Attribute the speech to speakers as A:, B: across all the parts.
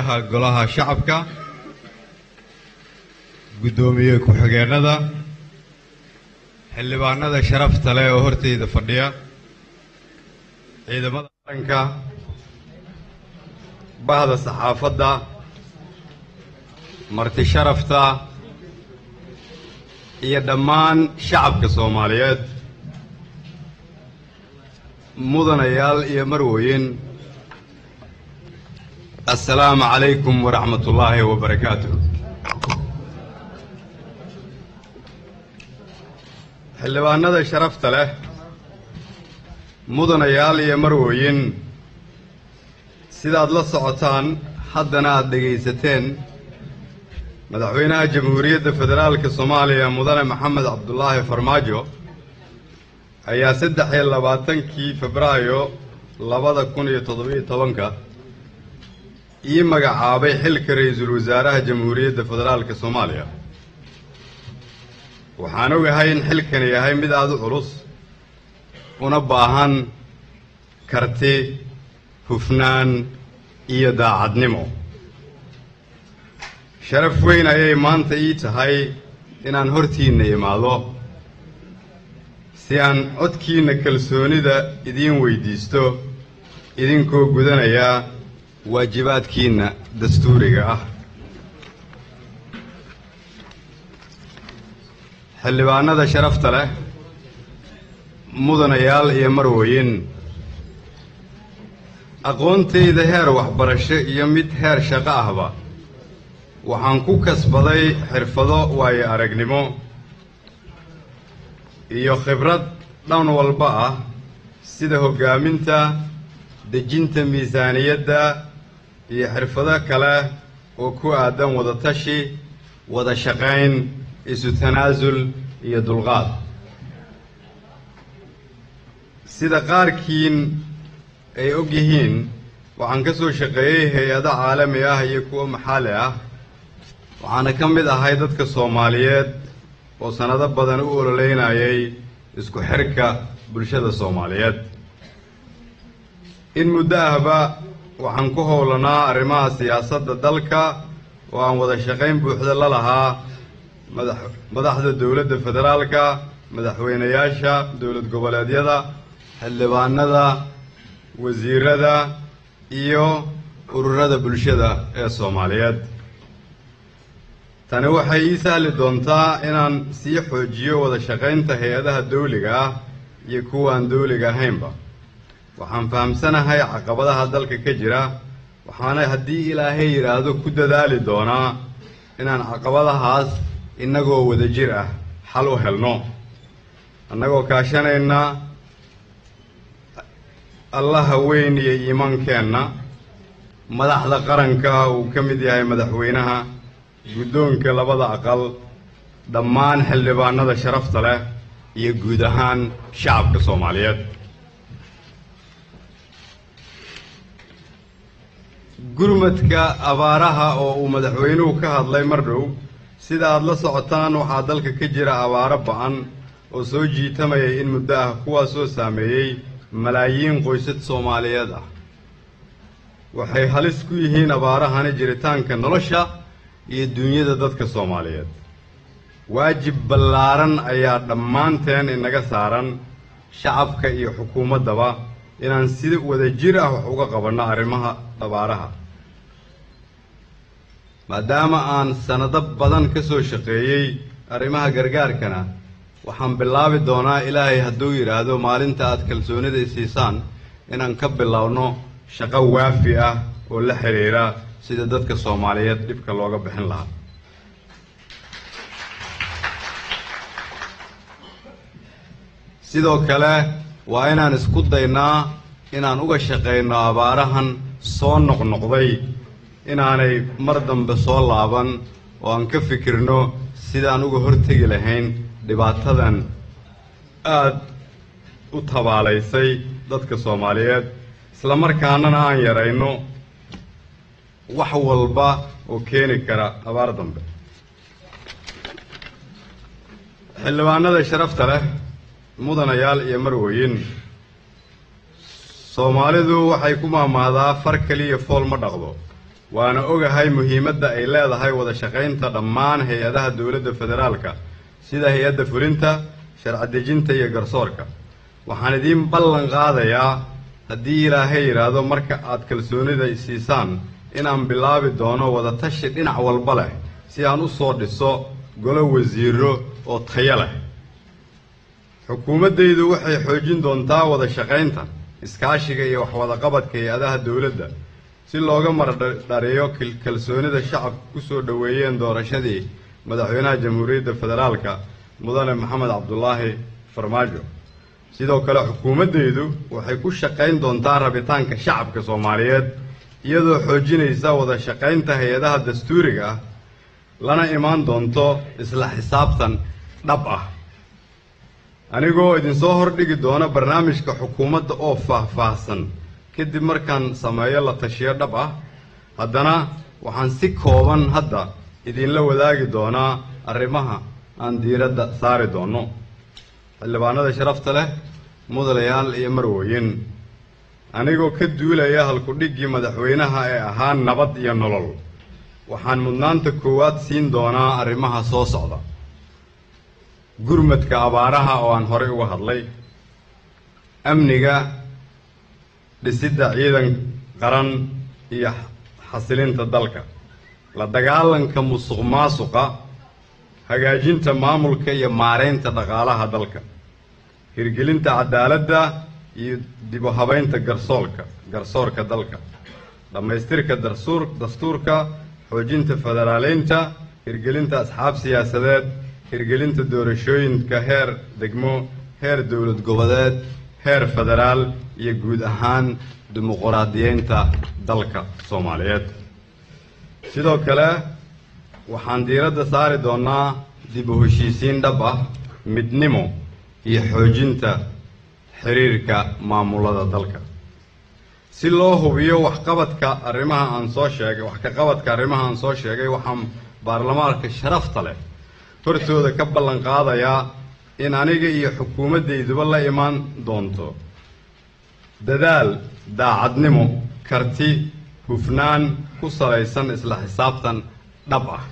A: guddoomiyaha golaha shacabka guddoomiye ku-xigeenada xildhibaanada sharafta leh oo horteyda fadhiya ciidamada qaranka bahda saxaafadda marti sharafta iyo dhammaan shacabka soomaaliyeed mudanayaal iyo marweyn assalaamu calaykum waraxmat ullaahi wabarakaatu xildhibaanada sharafta leh mudanayaal iyo marweyn sidaad la socotaan haddana aada dhegaysateen madaxweynaha jamhuuriyadda federaalka soomaaliya mudane maxamed cabdulaahi farmaajo ayaa saddex iyo labaatankii febraayo labada kun iyo toddobiyo tobanka ii magacaabay xilka ra-iisul wasaaraha jamhuuriyadda federaalka soomaaliya waxaan ogahay in xilkani yahay mid aada u culus una baahan karti hufnaan iyo daacadnimo sharaf weyn ayay maanta ii tahay inaan hortiinna imaado si aan codkiinna kalsoonida idiin weydiisto idinkoo gudanaya waajibaadkiinna dastuuriga ah xildhibaanada sharafta leh mudanayaal iyo marweyn aqoontayda heer waxbarasho iyo mid heer shaqo ahba waxaan ku kasbaday xirfado waayo aragnimo iyo khibrad dhan walba ah sida hoggaaminta dejinta miisaaniyadda iyo xirfado kale oo ku aadan wada tashi wada shaqayn isu tanaasul iyo dulqaad sida qaarkiin ay og yihiin waxaan ka soo shaqeeyey hay-ado caalami ah iyo kuwo maxalli ah waxaana ka mid ahay dadka soomaaliyeed oo sannado badan u ololeynayay isku xirka bulshada soomaaliyeed in muddo ahba waxaan ku howlanaa arrimaha siyaasadda dalka oo aan wada shaqayn buuxda la lahaa madax madaxda dowladda federaalka madaxweynayaasha dowlad goboleedyada xildhibaanada wasiirada iyo ururada bulshada ee soomaaliyeed tani waxay ii sahli doontaa inaan sii xoojiyo wada shaqaynta hay-adaha dawliga ah iyo kuwaan dawliga ahaynba waxaan fahamsanahay caqabadaha dalka ka jira waxaana haddii ilaahay yidhaahdo ku dadaali doonaa inaan caqabadahaas innagoo wada jir ah xal u helno annagoo kaashanayna allaha weyn iyo iimaankeenna madaxda qaranka uu ka mid yahay madaxweynaha guddoonka labada aqal dhammaan xildhibaanada sharafta leh iyo guud ahaan shacabka soomaaliyeed gurmadka abaaraha oo uu madaxweynuhu ka hadlay mar dhow sida aad la socotaan waxaa dalka ka jira abaaro ba-an oo soo jiitamayay in muddo ah kuwaasoo saameeyey malaayiin qoysad soomaaliyeed ah waxay halis ku yihiin abaarahani jiritaanka nolosha iyo duunyada dadka soomaaliyeed waajib ballaaran ayaa dhammaanteen inaga saaran shacabka iyo xukuumaddaba inaan si wada jir ah wax uga qabanno arrimaha abaaraha maadaama aan sannado badan ka soo shaqeeyey arrimaha gargaarkana waxaan bilaabi doonaa ilaahay hadduu yidhaahdo maalinta aad kalsoonida isiisaan inaan ka bilowno shaqo waafi ah oo la xidhiira sida dadka soomaaliyeed dhibka looga bixin lahaa sidoo kale waa inaan isku daynaa inaan uga shaqayno abaarahan soo noqnoqday inaanay mar dambe soo laaban oo aan ka fikirno sidaan uga hortegi lahayn dhibaatadan aada u tabaalaysay dadka soomaaliyeed isla markaanana aan yarayno wax walba oo keeni kara abaar dambe xildhibaanada sharafta leh mudanayaal iyo marweyn soomaalidu waxay ku maamaahdaa far keliya fool ma dhaqdo waana ogahay muhiimadda ay leedahay wada shaqaynta dhammaan hay-adaha dowladda federaalka sida hay-adda fulinta sharci dejinta iyo garsoorka waxaan idiin ballan qaadayaa haddii ilaahay yidhaahdo marka aad kalsoonida siisaan inaan bilaabi doono wada tashi dhinac walba leh si aan u soo dhiso golo wasiiro oo tayo leh xukuumaddaydu waxay xoojin doontaa wada shaqaynta iskaashiga iyo waxwadaqabadka hay-adaha dowladda si looga mardhariyo kalsoonida shacabka ku soo dhoweeyeen doorashadii madaxweynaha jamhuuriyadda federaalka mudane maxamed cabdulaahi farmaajo sidoo kale xukuumaddaydu waxay ku shaqayn doontaa rabitaanka shacabka soomaaliyeed iyadoo xoojinaysa wada shaqaynta hay-adaha dastuuriga ah lana imaan doonto isla xisaabtan dhab ah anigoo idinsoo hordhigi doona barnaamijka xukuumadda oo faah-faahsan kadib markaan sameeyo la tashiyo dhab ah haddana waxaan si kooban hadda idinla wadaagi doonaa arrimaha aan diiradda saari doono xildhibaanada sharafta leh mudanayaal iyo marwooyin anigoo ka duulaya halkudhiggii madaxweynaha ee ahaa nabad iyo nolol waxaan mudnaanta koowaad siin doonaa arrimaha soo socda gurmadka abaaraha oo aan horey uga hadlay amniga dhisidda ciidan qaran iyo xasilinta dalka la dagaalanka musuq maasuqa hagaajinta maamulka iyo maareynta dhaqaalaha dalka hirgelinta cadaaladda iyo dib u habeynta garsoolka garsoorka dalka dhammaystirka darsuur dastuurka xoojinta federaaleynta hirgelinta asxaab siyaasadeed hirgelinta doorashooyinka heer degmo heer dowlad goboleed heer federaal iyo guud ahaan dimuquraadiyeynta dalka soomaaliyeed sidoo kale waxaan diiradda saari doonaa dib u heshiisiin dhab ah midnimo iyo xoojinta xiriirka maamulada dalka si loo hubiyo waxqabadka arrimaha aan soo sheegay wax ka qabadka arrimaha aan soo sheegay waxaan baarlamaanka sharafta leh hortooda ka ballan qaadayaa in aniga iyo xukuumaddayduba la imaan doonto dadaal daacadnimo karti hufnaan ku salaysan isla xisaabtan dhab ah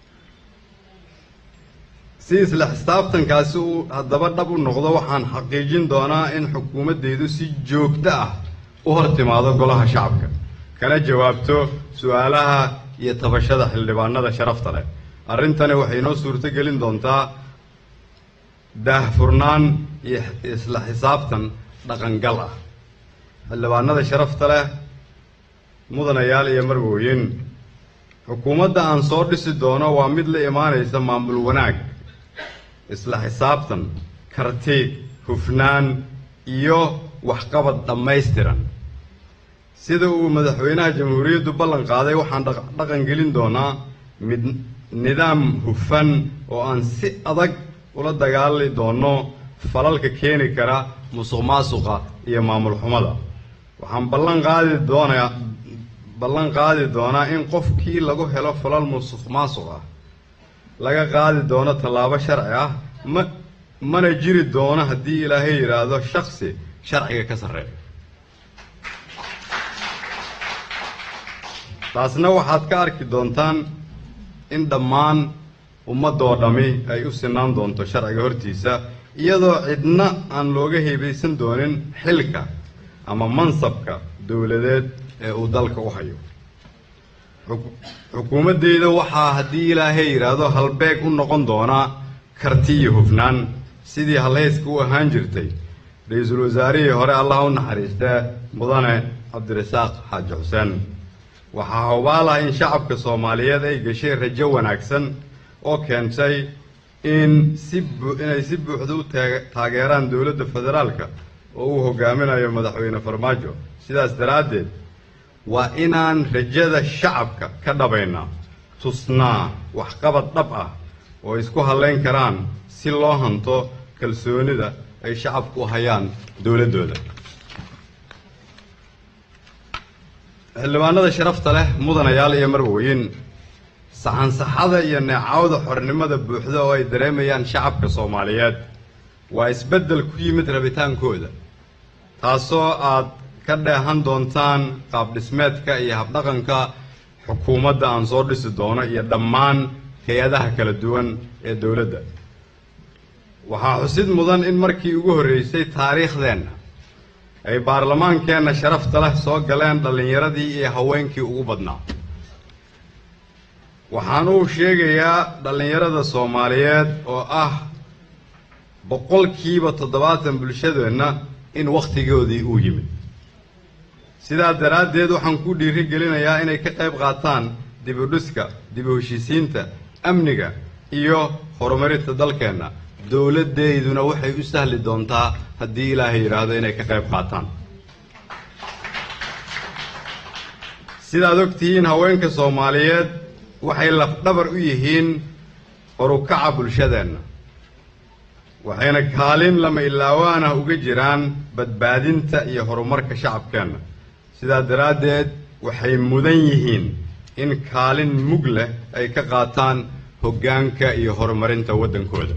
A: si isla xisaabtankaasi uu haddaba dhab u noqdo waxaan xaqiijin doonaa in xukuumaddaydu si joogto ah u hor timaado golaha shacabka kana jawaabto su-aalaha iyo tabashada xildhibaanada sharafta leh arrintani waxay inoo suurto gelin doontaa daahfurnaan iyo isla xisaabtan dhaqangal ah xildhibaanada sharafta leh mudanayaal iyo marwooyin xukuumadda aan soo dhisi doono waa mid la imaanaysa maamul wanaag isla xisaabtan karti hufnaan iyo waxqabad dhammaystiran sida uu madaxweynaha jamhuuriyaddu ballan qaaday waxaan dhaqan gelin doonaa mid nidaam hufan oo aan si adag ula dagaali doono falalka keeni kara musuq maasuqa iyo maamul xumada waxaan ballan qaadi doonaa ballan qaadi doonaa in qofkii lagu helo falal musuq maasuq ah laga qaadi doono tallaabo sharci ah ma mana jiri doono haddii ilaahay yidhaahdo shaksi sharciga ka sarreeya taasna waxaad ka arki doontaan in dhammaan ummadoo dhammi ay u sinaan doonto sharciga hortiisa iyadoo cidna aan looga heebaysan doonin xilka ama mansabka dowladeed ee uu dalka u hayo xukuumaddeyda waxaa haddii ilaahay yidhaahdo halbeeg u noqon doonaa karti iyo hufnaan sidii halhayska u ahaan jirtay ra-iisul wasaarihii hore allah u naxariistee mudane cabdirasaaq xaaji xuseen waxaa hubaal ah in shacabka soomaaliyeed ay gashay rajo wanaagsan oo keentay in si inay si buuxda u taageeraan dowladda federaalka oo uu hogaaminayo madaxweyne farmaajo sidaas daraaddeed waa inaan rajada shacabka ka dhabaynaa tusnaa waxqabad dhab ah oo isku hadlayn karaan si loo hanto kalsoonida ay shacabku u hayaan dowladdooda xildhibaanada sharafta leh mudanayaal iyo marwooyin saxansaxada iyo neecawda xornimada buuxda oo ay dareemayaan shacabka soomaaliyeed waa isbeddel ku yimid rabitaankooda taasoo aad ka dheehan doontaan qaab dhismeedka iyo habdhaqanka xukuumadda aan soo dhisi doono iyo dhammaan hay-adaha kala duwan ee dowladda waxaa xusid mudan in markii ugu horreysay taariikhdeenna ay baarlamaankeenna sharafta leh soo galeen dhallinyaradii iyo haweenkii ugu badnaa waxaan uu sheegayaa dhallinyarada soomaaliyeed oo ah boqolkiiba toddobaatan bulshadeenna in wakhtigoodii uu yimid sidaa daraaddeed waxaan ku dhiiri gelinayaa inay ka qayb qaataan dib u dhiska dib u heshiisiinta amniga iyo horumarinta dalkeenna dowladdeyduna waxay u sahli doontaa haddii ilaahay yidhaahdo inay ka qayb qaataan sidaad og tihiin haweenka soomaaliyeed waxay lafdhabar u yihiin horukaca bulshadeenna waxayna kaalin lama ilaawaanah uga jiraan badbaadinta iyo horumarka shacabkeenna sidaa daraaddeed waxay mudan yihiin in kaalin mug leh ay ka qaataan hoggaanka iyo horumarinta waddankooda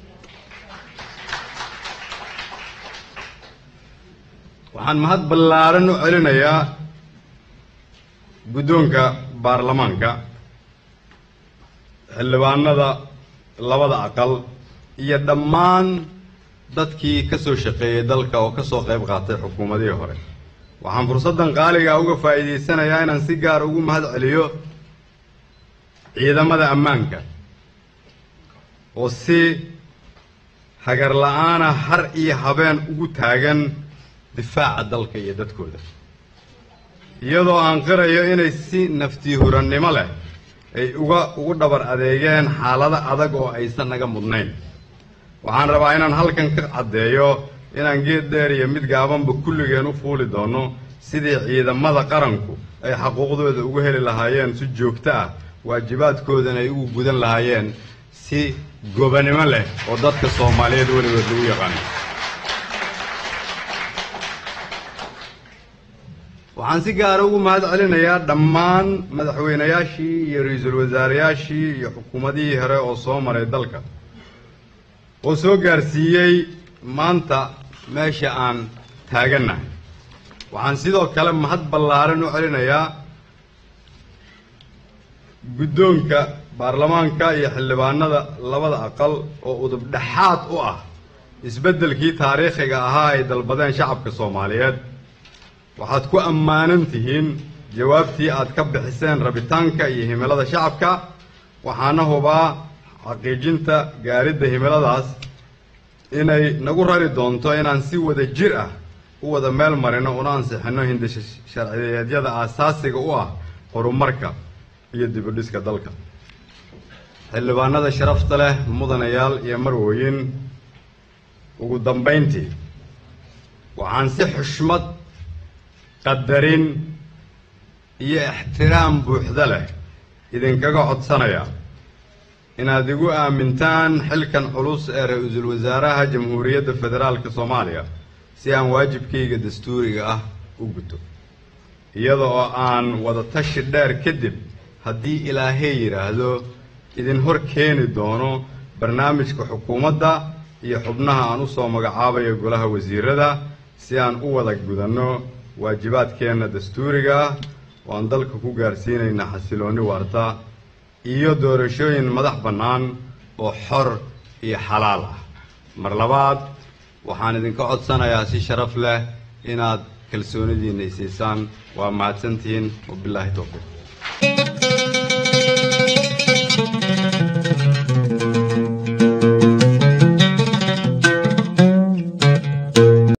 A: waxaan mahad ballaaran u celinayaa guddoonka baarlamaanka xildhibaanada labada aqal iyo dhammaan dadkii ka soo shaqeeyey dalka oo ka soo qayb qaatay xukuumadihii hore waxaan fursaddan qaaliga uga faa'iidaysanayaa inaan si gaar ugu mahad celiyo ciidamada ammaanka oo si hagar la-aana har iyo habeen ugu taagan difaaca dalka iyo dadkooda iyadoo aan qirayo inay si naftiihurannimo leh ay uga ugu dhabar adeegeen xaalado adag oo aysan naga mudnayn waxaan rabaa inaan halkan ka caddeeyo inaan geed dheer iyo mid gaabanba kulligeen u fuuli doono sidii ciidamada qaranku ay xaquuqdooda ugu heli lahaayeen si joogto ah waajibaadkoodana ay ugu gudan lahaayeen si gobanimo leh oo dadka soomaaliyeed weligood lagu yaqaano waxaan si gaara ugu mahad celinayaa dhammaan madaxweynayaashii iyo ra-iisul wasaarayaashii iyo xukuumadihii hore oo soo maray dalka oo soo gaarsiiyey maanta meesha aan taagannahay waxaan sidoo kale mahad ballaaran u celinayaa guddoonka baarlamaanka iyo xildhibaanada labada aqal oo udub dhexaad u ah isbeddelkii taariikhiga ahaa ay dalbadeen shacabka soomaaliyeed waxaad ku ammaanan tihiin jawaabtii aad ka bixiseen rabitaanka iyo himilada shacabka waxaana hubaa xaqiijinta gaaridda himiladaas inay nagu rari doonto inaan si wada jir ah u wada meel marino una ansixinno hindisha sharciyeedyada aasaasiga u ah horumarka iyo dibudhiska dalka xildhibaanada sharafta leh mudanayaal iyo marwooyin ugu dambayntii waxaan si xushmad qadarin iyo ixtiraam buuxda leh idinkaga codsanayaa inaad igu aamintaan xilkan culus ee ra-iisul wasaaraha jamhuuriyadda federaalka soomaaliya si aan waajibkayga dastuuriga ah u guto iyada oo aan wada tashi dheer kadib haddii ilaahay yidhaahdo idin hor keeni doono barnaamijka xukuumadda iyo xubnaha aan u soo magacaabayo golaha wasiirada si aan u wada gudanno waajibaadkeenna dastuuriga ah oo aan dalka ku gaarsiinayna xasiloonni waarta iyo doorashooyin madax bannaan oo xor iyo xalaal ah mar labaad waxaan idinka codsanayaa si sharaf leh inaad kalsoonidiinna isiisaan waa mahadsantihiin wabilaahi towfiiq